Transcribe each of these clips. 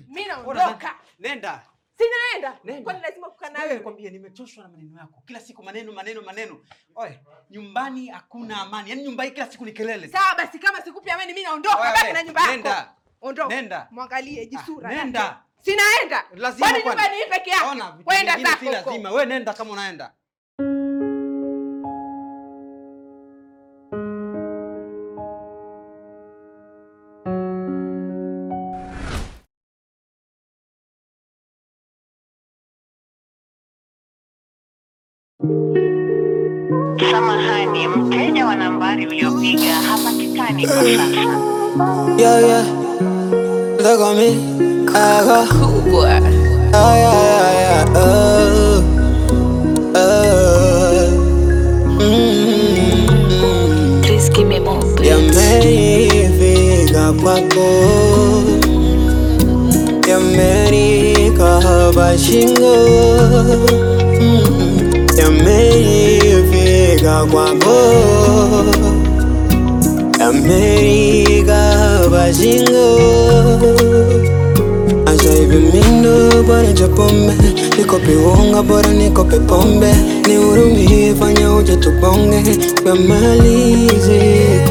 Mimi naondoka. Nenda. Sinaenda. Nenda. Kwani lazima kukaa na Wewe wewe? nikwambie nimechoshwa na maneno yako. Kila siku maneno maneno maneno. Oye, nyumbani hakuna amani. Yaani nyumba hii kila siku ni kelele. Sawa basi kama sikupi amani mimi naondoka. Wewe, Baki na nyumba yako. Nenda. Ondoka. Nenda. Mwangalie jisura. Ah, yake. nenda. Sinaenda. Lazima Kwani kwani. nyumba ni hii peke yake? Ona vitu Kwenda vingine zako si huko. lazima. Wewe nenda kama unaenda. Samahani, mteja wa nambari uliopiga hapatikani kwa sasa. Yeah, yeah. Look on me. I go. Cool boy. Yeah, yeah, yeah, yeah. Oh, oh. Mm. Please give me more, please. Yameifika kwako, yamenika hapa shingo. Mm. Yameifika kwako, yamenika hapa shingo. Asa hivi mindo bora cha pombe Nikope unga bora nikope pombe Nihurumie fanya uje tubonge Yamalize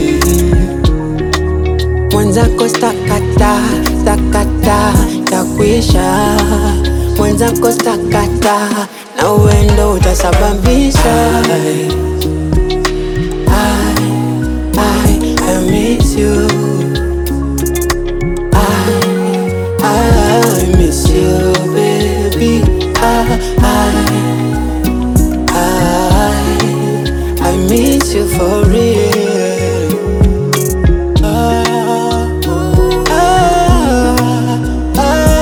Mwenzako stakata, stakata Takwisha Mwenzako stakata Na uendo utasababisha I, I, I miss you I miss you, baby. I, I, I, I miss you for real. Ah, ah,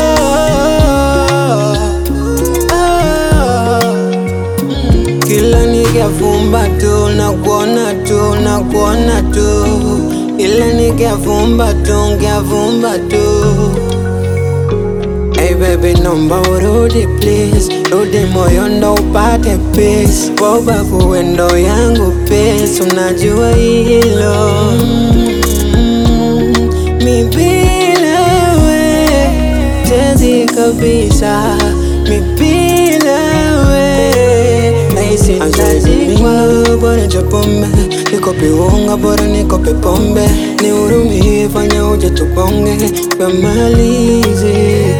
ah, ah. Kila nikifumba tu nakuona tu nakuona tu Kila nikifumba tu ngefumba tu Hey baby naomba urudi please Rudi moyo ndo upate peace Boba kuwendo yangu peace Unajua hilo mm, Mi bila we Tezi kabisa Mi bila we Nahisi nitazikwa Bora cha pombe Nikope unga bora nikope pombe Nihurumie fanya uje tubonge Yamalize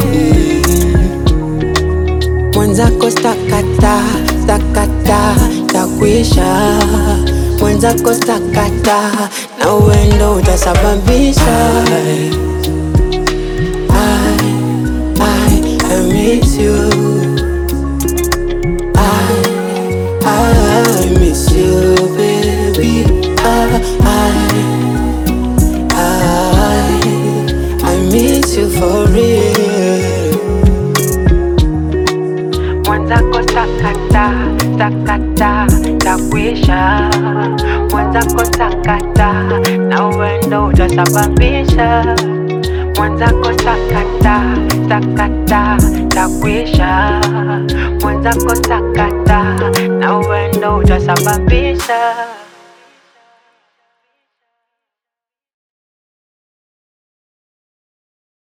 Mwenzako stakata, stakata, takwisha Mwenzako stakata, na uendo utasababisha I, I, I miss you I, I miss you baby I, I, I, I miss you for real Mwenzako sakata, sakata, takwisha. Mwenzako sakata, na uendo utasababisha. Mwenzako sakata, sakata, takwisha. Mwenzako sakata, na uendo utasababisha.